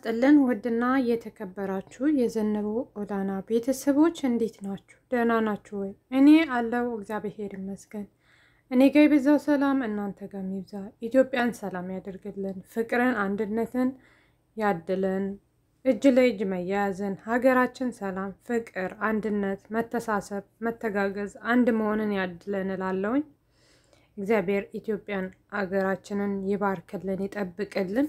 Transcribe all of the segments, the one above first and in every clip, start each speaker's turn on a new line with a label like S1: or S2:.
S1: ይስጥልን ውድና የተከበራችሁ የዘነበ ኦላና ቤተሰቦች እንዴት ናችሁ? ደህና ናችሁ ወይ? እኔ አለው እግዚአብሔር ይመስገን። እኔ ጋ የበዛው ሰላም እናንተ ጋር ይብዛ። ኢትዮጵያን ሰላም ያደርግልን፣ ፍቅርን፣ አንድነትን ያድለን፣ እጅ ለእጅ መያያዝን፣ ሀገራችን ሰላም፣ ፍቅር፣ አንድነት፣ መተሳሰብ፣ መተጋገዝ፣ አንድ መሆንን ያድለን እላለሁኝ። እግዚአብሔር ኢትዮጵያን ሀገራችንን ይባርክልን፣ ይጠብቅልን።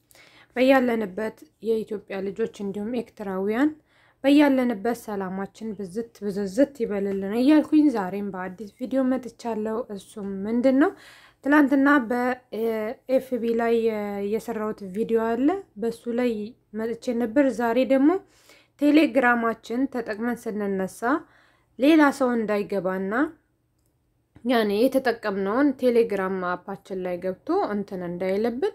S1: በያለንበት የኢትዮጵያ ልጆች እንዲሁም ኤርትራውያን በያለንበት ሰላማችን ብዝት ብዝዝት ይበልልን እያልኩኝ ዛሬም በአዲስ ቪዲዮ መጥቻለሁ። እሱም ምንድን ነው? ትናንትና በኤፍቢ ላይ የሰራሁት ቪዲዮ አለ። በሱ ላይ መጥቼ ነበር። ዛሬ ደግሞ ቴሌግራማችን ተጠቅመን ስንነሳ ሌላ ሰው እንዳይገባና ያኔ የተጠቀምነውን ቴሌግራም አፓችን ላይ ገብቶ እንትን እንዳይለብን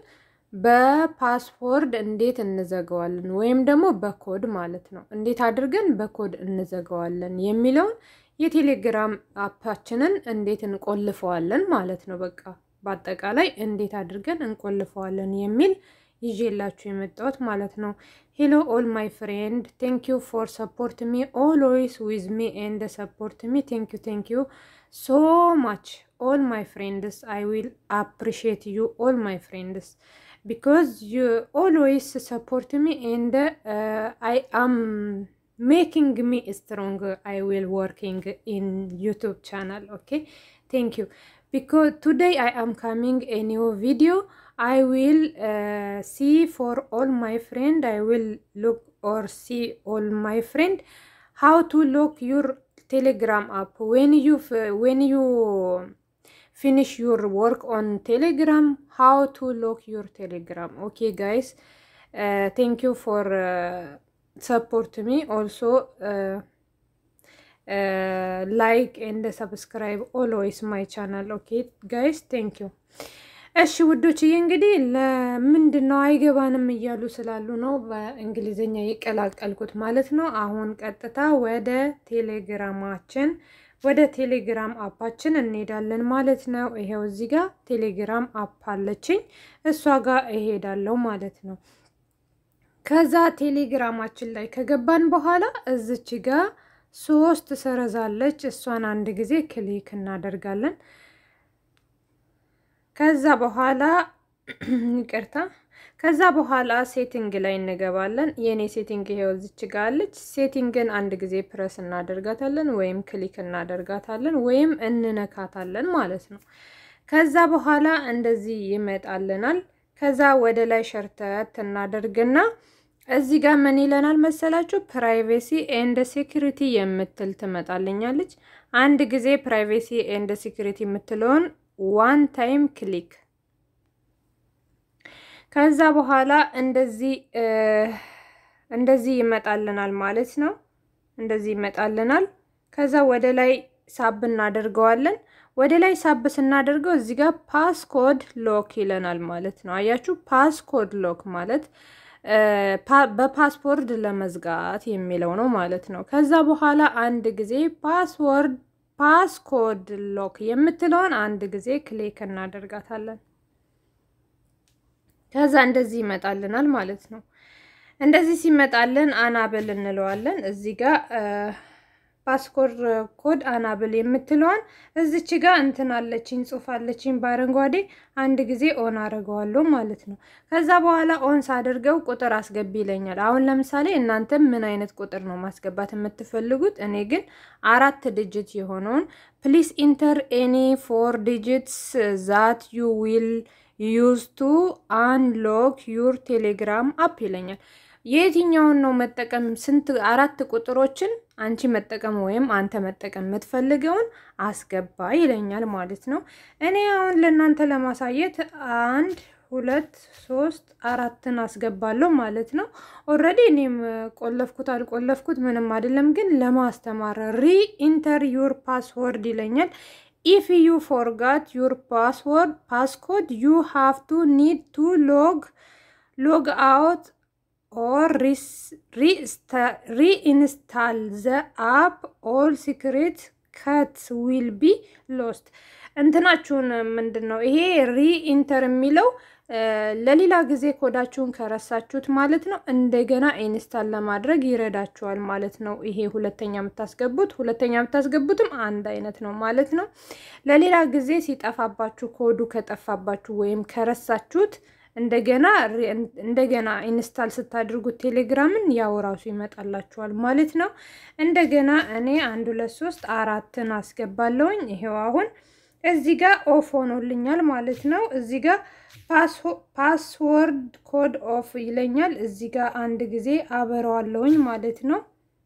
S1: በፓስፖርድ እንዴት እንዘጋዋለን ወይም ደግሞ በኮድ ማለት ነው። እንዴት አድርገን በኮድ እንዘጋዋለን የሚለውን የቴሌግራም አፓችንን እንዴት እንቆልፈዋለን ማለት ነው። በቃ በአጠቃላይ እንዴት አድርገን እንቆልፈዋለን የሚል ይዤላችሁ የመጣሁት ማለት ነው። ሄሎ ኦል ማይ ፍሬንድ ቴንክ ዩ ፎር ሰፖርት ሚ ኦልዌይስ ዊዝ ሚ ኤንድ ሰፖርት ሚ ቴንክ ዩ ቴንክ ዩ ሶ ማች ኦል ማይ ፍሬንድስ አይ ዊል አፕሪሺየት ዩ ኦል ማይ ፍሬንድስ because you always support me and uh, I am making me strong. I will working in YouTube channel. Okay, thank you. Because today I am coming a new video. I will uh, see for all my friend. I will look or see all my friend how to look your Telegram app when you when you finish your work on telegram how to lock your telegram okay guys uh, thank you for uh, support me also uh, uh, like and subscribe always my channel okay guys thank you እሺ ውዶችዬ እንግዲህ ለምንድን ነው አይገባንም እያሉ ስላሉ ነው በእንግሊዝኛ የቀላቀልኩት ማለት ነው አሁን ቀጥታ ወደ ቴሌግራማችን ወደ ቴሌግራም አፓችን እንሄዳለን ማለት ነው። ይሄው እዚህ ጋር ቴሌግራም አፕ አለችኝ እሷ ጋር እሄዳለሁ ማለት ነው። ከዛ ቴሌግራማችን ላይ ከገባን በኋላ እዚች ጋር ሶስት ሰረዛለች። እሷን አንድ ጊዜ ክሊክ እናደርጋለን። ከዛ በኋላ ይቅርታ ከዛ በኋላ ሴቲንግ ላይ እንገባለን። የኔ ሴቲንግ ይሄው እዚች ጋ አለች። ሴቲንግን አንድ ጊዜ ፕረስ እናደርጋታለን ወይም ክሊክ እናደርጋታለን ወይም እንነካታለን ማለት ነው። ከዛ በኋላ እንደዚህ ይመጣልናል። ከዛ ወደ ላይ ሸርተት እናደርግና እዚህ ጋር ምን ይለናል መሰላችሁ? ፕራይቬሲ ኤንድ ሴኩሪቲ የምትል ትመጣልኛለች። አንድ ጊዜ ፕራይቬሲ ኤንድ ሴኩሪቲ የምትለውን ዋን ታይም ክሊክ ከዛ በኋላ እንደዚህ እንደዚህ ይመጣልናል ማለት ነው። እንደዚህ ይመጣልናል። ከዛ ወደ ላይ ሳብ እናደርገዋለን። ወደ ላይ ሳብ ስናደርገው እዚህ ጋር ፓስኮድ ሎክ ይለናል ማለት ነው። አያችሁ፣ ፓስኮድ ሎክ ማለት በፓስፖርድ ለመዝጋት የሚለው ነው ማለት ነው። ከዛ በኋላ አንድ ጊዜ ፓስወርድ ፓስኮድ ሎክ የምትለውን አንድ ጊዜ ክሊክ እናደርጋታለን። ከዛ እንደዚህ ይመጣልናል ማለት ነው። እንደዚህ ሲመጣልን አናብል እንለዋለን። እዚህ ጋር ፓስፖርት ኮድ አናብል የምትለዋን እዚች ጋር እንትን አለችኝ ጽሑፍ አለችኝ በአረንጓዴ አንድ ጊዜ ኦን አድርገዋለሁ ማለት ነው። ከዛ በኋላ ኦን ሳደርገው ቁጥር አስገቢ ይለኛል። አሁን ለምሳሌ እናንተም ምን አይነት ቁጥር ነው ማስገባት የምትፈልጉት? እኔ ግን አራት ዲጂት የሆነውን ፕሊስ ኢንተር ኤኒ ፎር ዲጂትስ ዛት ዩ ዊል ዩዝ ቱ አንሎክ ዩር ቴሌግራም አፕ ይለኛል። የትኛውን ነው መጠቀም? ስንት አራት ቁጥሮችን አንቺ መጠቀም ወይም አንተ መጠቀም የምትፈልገውን አስገባ ይለኛል ማለት ነው። እኔ አሁን ለእናንተ ለማሳየት አንድ ሁለት ሶስት አራትን አስገባለሁ ማለት ነው። ኦልሬዲ እኔም ቆለፍኩት አልቆለፍኩት ምንም አይደለም፣ ግን ለማስተማር ሪ ኢንተር ዩር ፓስወርድ ይለኛል። ኢፍ ዩ ፎርጋት ዩር ፓስወርድ ፓስኮድ ዩ ሃቭ ቱ ኒድ ቱ ሎግ ሎግ አውት ኦር ሪኢንስታል ዘ አፕ ኦል ሲክሬት ከት ዊል ቢ ሎስት። እንትናችሁን ምንድን ነው ይሄ ሪኢንተር የሚለው ለሌላ ጊዜ ኮዳችሁን ከረሳችሁት ማለት ነው እንደገና ኢንስታል ለማድረግ ይረዳችኋል ማለት ነው። ይሄ ሁለተኛ የምታስገቡት ሁለተኛ የምታስገቡትም አንድ አይነት ነው ማለት ነው። ለሌላ ጊዜ ሲጠፋባችሁ ኮዱ ከጠፋባችሁ ወይም ከረሳችሁት እንደገና እንደገና ኢንስታል ስታድርጉት ቴሌግራምን ያው ራሱ ይመጣላችኋል ማለት ነው። እንደገና እኔ አንድ ሁለት ሶስት አራትን አስገባለሁኝ። ይሄው አሁን እዚህ ጋር ኦፍ ሆኖልኛል ማለት ነው። እዚህ ጋር ፓስወርድ ኮድ ኦፍ ይለኛል። እዚህ ጋር አንድ ጊዜ አበረዋለሁኝ ማለት ነው።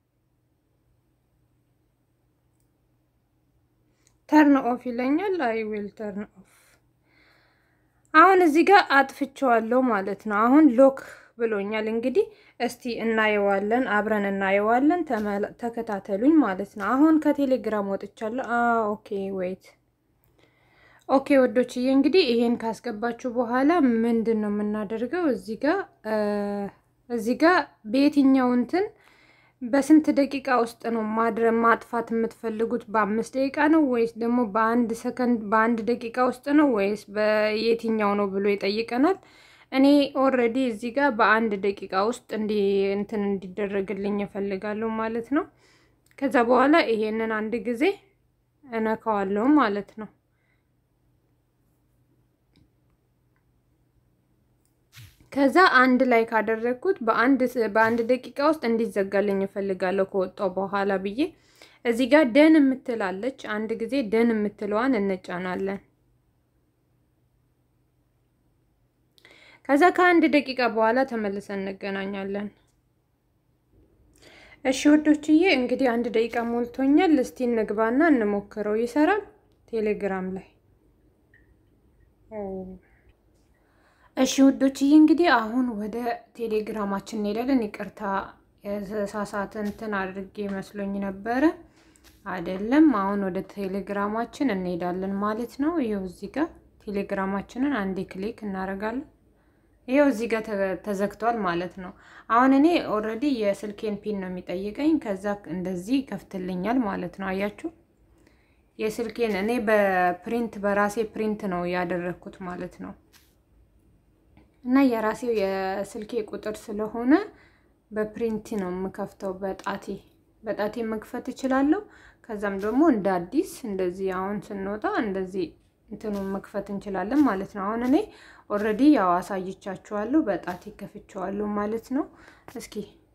S1: ተርን ኦፍ ይለኛል። አይ ዊል ተርን ኦፍ አሁን እዚህ ጋር አጥፍቼዋለሁ ማለት ነው። አሁን ሎክ ብሎኛል። እንግዲህ እስቲ እናየዋለን፣ አብረን እናየዋለን። ተከታተሉኝ ማለት ነው። አሁን ከቴሌግራም ወጥቻለሁ። ኦኬ ዌይት ኦኬ ወዶችዬ፣ እንግዲህ ይሄን ካስገባችሁ በኋላ ምንድን ነው የምናደርገው? እዚህ ጋር እዚህ ጋር በየትኛው እንትን በስንት ደቂቃ ውስጥ ነው ማድረግ ማጥፋት የምትፈልጉት? በአምስት ደቂቃ ነው ወይስ ደግሞ በአንድ ሰከንድ በአንድ ደቂቃ ውስጥ ነው ወይስ በየትኛው ነው ብሎ ይጠይቀናል። እኔ ኦልሬዲ እዚህ ጋር በአንድ ደቂቃ ውስጥ እንዲ እንትን እንዲደረግልኝ እፈልጋለሁ ማለት ነው። ከዛ በኋላ ይሄንን አንድ ጊዜ እነካዋለሁ ማለት ነው። ከዛ አንድ ላይ ካደረግኩት በአንድ በአንድ ደቂቃ ውስጥ እንዲዘጋልኝ እፈልጋለሁ ከወጣው በኋላ ብዬ እዚህ ጋር ደን የምትላለች አንድ ጊዜ ደን የምትለዋን እንጫናለን። ከዛ ከአንድ ደቂቃ በኋላ ተመልሰን እንገናኛለን። እሺ ወዶችዬ እንግዲህ አንድ ደቂቃ ሞልቶኛል። እስቲ እንግባና እንሞክረው። ይሰራል ቴሌግራም ላይ እሺ ውዶችዬ እንግዲህ አሁን ወደ ቴሌግራማችን እንሄዳለን። ይቅርታ የሳሳት እንትን አድርጌ መስሎኝ ነበረ፣ አይደለም። አሁን ወደ ቴሌግራማችን እንሄዳለን ማለት ነው። ይኸው እዚህ ጋር ቴሌግራማችንን አንዴ ክሊክ እናደርጋለን። ይኸው እዚህ ጋር ተዘግቷል ማለት ነው። አሁን እኔ ኦልሬዲ የስልኬን ፒን ነው የሚጠይቀኝ። ከዛ እንደዚህ ከፍትልኛል ማለት ነው። አያችሁ የስልኬን እኔ በፕሪንት በራሴ ፕሪንት ነው ያደረግኩት ማለት ነው። እና የራሴው የስልኬ ቁጥር ስለሆነ በፕሪንት ነው የምከፍተው። በጣቴ በጣቴ መክፈት እችላለሁ። ከዛም ደግሞ እንደ አዲስ እንደዚህ አሁን ስንወጣ እንደዚህ እንትኑን መክፈት እንችላለን ማለት ነው። አሁን እኔ ኦልሬዲ ያው አሳይቻችኋለሁ። በጣቴ ከፍቼዋለሁ ማለት ነው። እስኪ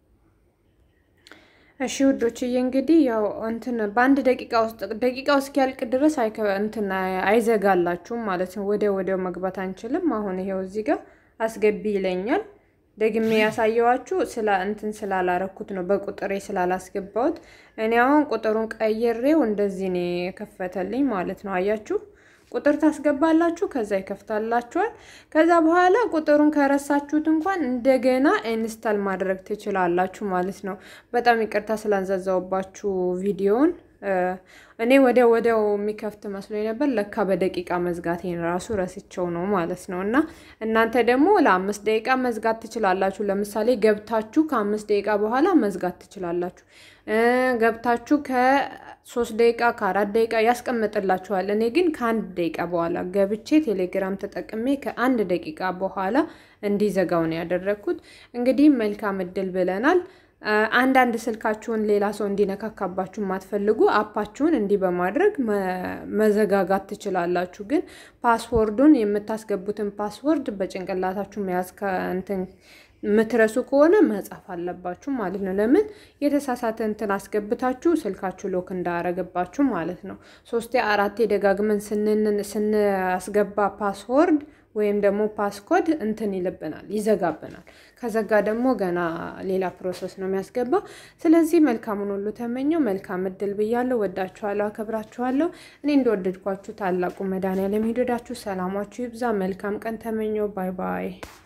S1: እሺ ውዶችዬ እንግዲህ ያው እንትን በአንድ ደቂቃ ውስጥ ደቂቃው እስኪያልቅ ድረስ እንትን አይዘጋላችሁም ማለት ነው። ወደ ወዲያው መግባት አንችልም። አሁን ይሄው እዚህ ጋር አስገቢ ይለኛል። ደግሜ ያሳየዋችሁ ስላ እንትን ስላላረኩት ነው በቁጥሬ ስላላስገባሁት። እኔ አሁን ቁጥሩን ቀይሬው እንደዚህ ነው የከፈተልኝ ማለት ነው። አያችሁ ቁጥር ታስገባላችሁ፣ ከዛ ይከፍታላችኋል። ከዛ በኋላ ቁጥሩን ከረሳችሁት እንኳን እንደገና ኢንስታል ማድረግ ትችላላችሁ ማለት ነው። በጣም ይቅርታ ስላንዘዛውባችሁ ቪዲዮውን እኔ ወዲያው ወዲያው የሚከፍት መስሎኝ ነበር። ለካ በደቂቃ መዝጋቴን ራሱ ረስቸው ነው ማለት ነው። እና እናንተ ደግሞ ለአምስት ደቂቃ መዝጋት ትችላላችሁ። ለምሳሌ ገብታችሁ ከአምስት ደቂቃ በኋላ መዝጋት ትችላላችሁ። ገብታችሁ ከሶስት ደቂቃ ከአራት ደቂቃ ያስቀምጥላችኋል። እኔ ግን ከአንድ ደቂቃ በኋላ ገብቼ ቴሌግራም ተጠቅሜ ከአንድ ደቂቃ በኋላ እንዲዘጋው ነው ያደረግኩት። እንግዲህ መልካም እድል ብለናል። አንዳንድ ስልካችሁን ሌላ ሰው እንዲነካካባችሁ የማትፈልጉ አፓችሁን እንዲህ በማድረግ መዘጋጋት ትችላላችሁ። ግን ፓስወርዱን የምታስገቡትን ፓስወርድ በጭንቅላታችሁ መያዝ ከእንትን የምትረሱ ከሆነ መጻፍ አለባችሁ ማለት ነው። ለምን የተሳሳተ እንትን አስገብታችሁ ስልካችሁ ሎክ እንዳያረግባችሁ ማለት ነው። ሶስቴ አራቴ ደጋግመን ስናስገባ ፓስወርድ ወይም ደግሞ ፓስኮድ እንትን ይልብናል፣ ይዘጋብናል። ከዘጋ ደግሞ ገና ሌላ ፕሮሰስ ነው የሚያስገባው። ስለዚህ መልካሙን ሁሉ ተመኘው። መልካም እድል ብያለሁ። ወዳችኋለሁ፣ አከብራችኋለሁ። እኔ እንደወደድኳችሁ ታላቁ መድኃኒዓለም ይውደዳችሁ። ሰላማችሁ ይብዛ። መልካም ቀን ተመኘው። ባይ ባይ